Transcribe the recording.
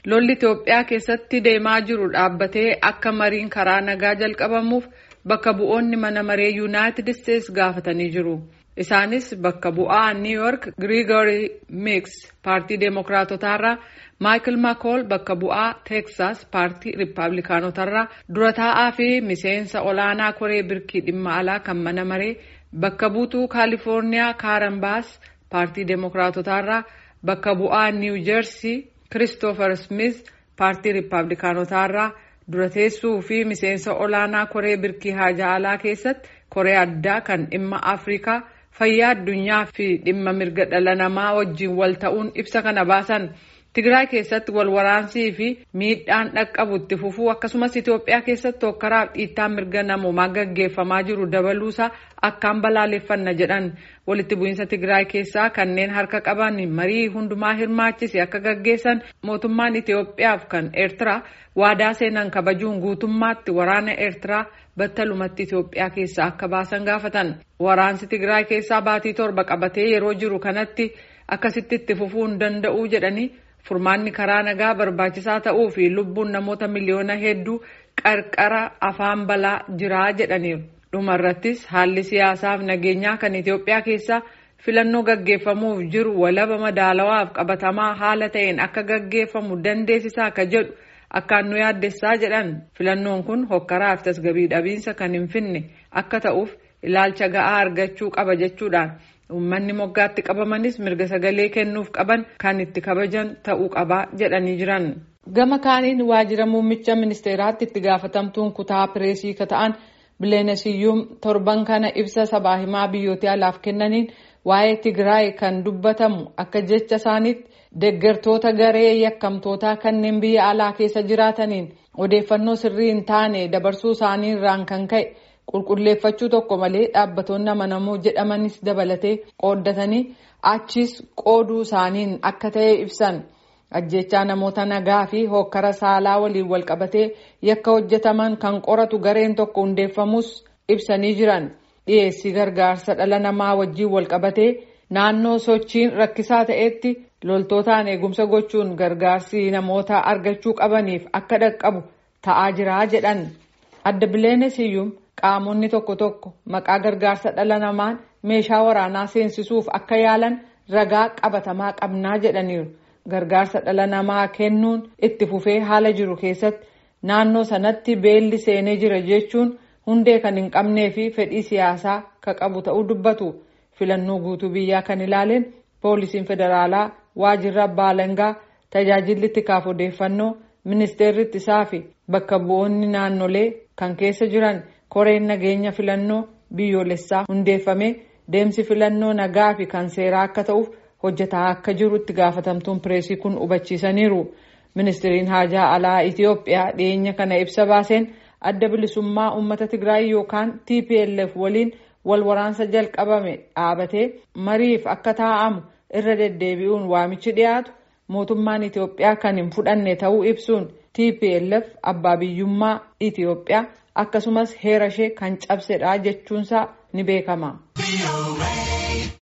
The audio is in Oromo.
lolli Itoophiyaa keessatti deemaa jiru dhaabbatee akka mariin karaa nagaa jalqabamuuf bakka bu'oonni mana maree yuunaayitid isteetsi gaafatanii jiru. Isaanis bakka bu'aa New York Grigory Mix paartii Deemokiraatotaarraa Michael McCall bakka bu'aa Texas paartii Riippaabilikaanotarraa dura taa'aa fi miseensa olaanaa koree birkii dhimma alaa kan mana maree bakka buutuu Kaalifoorniyaa Karen Bass paartii Deemokiraatotaarraa bakka bu'aa New Jersey Christopher Smith paartii Riippaabilikaanotaarraa dura teessuu fi miseensa olaanaa koree birkii haajaa alaa keessatti koree addaa kan dhimma Afrikaa fayyaa addunyaa fi dhimma mirga dhala namaa wajjin wal ta'uun ibsa kana baasan. Tigraay keessatti wal waraansii fi miidhaan dhaqqabu itti fufuu akkasumas Itoophiyaa keessatti hokkaraaf dhiittaan mirga namoomaa gaggeeffamaa jiru dabaluusaa akkaan balaaleffanna jedhan walitti bu'iinsa Tigraay keessaa kanneen harka qaban marii hundumaa hirmaachise akka gaggeessan mootummaan Itoophiyaaf kan Eertiraa waadaa seenan kabajuun guutummaatti waraana Eertiraa battalumatti Itoophiyaa keessaa akka baasan gaafatan. Waraansi Tigraay keessaa baatii torba qabatee yeroo jiru kanatti akkasitti itti fufuu hin danda'uu jedhanii furmaanni karaa nagaa barbaachisaa ta'uu fi lubbuun namoota miliyoona hedduu qarqara afaan balaa jiraa jedhaniiru. Dhumarrattis haalli siyaasaaf nageenyaa kan Itoophiyaa keessaa filannoo gaggeeffamuuf jiru walaba madaalawaaf qabatamaa haala ta'een akka gaggeeffamu dandeessisaa akka jedhu akkaan nu yaaddessaa jedhan filannoon kun hokkaraaf tasgabii dhabiinsa kan hin finne akka ta'uuf ilaalcha ga'aa argachuu qaba jechuudhaan. Uummanni moggaatti qabamanis mirga sagalee kennuuf qaban kan itti kabajan ta'uu qabaa jedhanii jiran. Gama kaaniin waajjira muummicha ministeeraatti itti gaafatamtuun kutaa pireesii ka ta'an Bileenesiyyuum torban kana ibsa sabaa himaa biyyoota alaaf kennaniin waa'ee Tigraay kan dubbatamu akka jecha isaaniitti deeggartoota garee yakkamtootaa kanneen biyya alaa keessa jiraataniin odeeffannoo sirrii hin taane dabarsuu isaanii irraan kan ka'e. qulqulleeffachuu tokko malee dhaabbatoonni amanamoo jedhamanis dabalatee qooddatanii achis qooduu isaaniin akka ta'e ibsan ajjechaa namoota nagaa fi hokkara saalaa waliin walqabatee yakka hojjetaman kan qoratu gareen tokko hundeeffamus ibsanii jiran dhiyeessii gargaarsa dhala namaa wajjiin walqabatee naannoo sochiin rakkisaa ta'etti loltootaan eegumsa gochuun gargaarsi namoota argachuu qabaniif akka dhaqqabu ta'aa jira jedhan adda bileenesiyyuum. Qaamonni tokko tokko maqaa gargaarsa dhala namaan meeshaa waraanaa seensisuuf akka yaalan ragaa qabatamaa qabnaa jedhaniiru. Gargaarsa dhala namaa kennuun itti fufee haala jiru keessatti naannoo sanatti beelli seenee jira jechuun hundee kan hin qabnee fi fedhii siyaasaa ka qabu ta'uu dubbatu. Filannoo guutuu biyyaa kan ilaaleen poolisiin federaalaa waajjirri abbaa alangaa tajaajilli tikaaf odeeffannoo ministeerri ittisaa fi bakka bu'oonni naannolee kan keessa jiran. koreen nageenya filannoo biyyoolessaa hundeeffamee deemsi filannoo nagaa fi kan seeraa akka ta'uuf hojjetaa akka jiru itti gaafatamtuun pireesii kun hubachiisaniiru. Ministiriin haajaa alaa Itoophiyaa dhiyeenya kana ibsa baaseen adda bilisummaa uummata Tigraay yookaan TPLF waliin wal waraansa jalqabame dhaabatee mariif akka taa'amu irra deddeebi'uun waamichi dhiyaatu mootummaan Itoophiyaa kan hin fudhanne ta'uu ibsuun TPLF abbaa biyyummaa Itoophiyaa. akkasumas heera ishee kan cabsedha jechuunsaa ni beekama.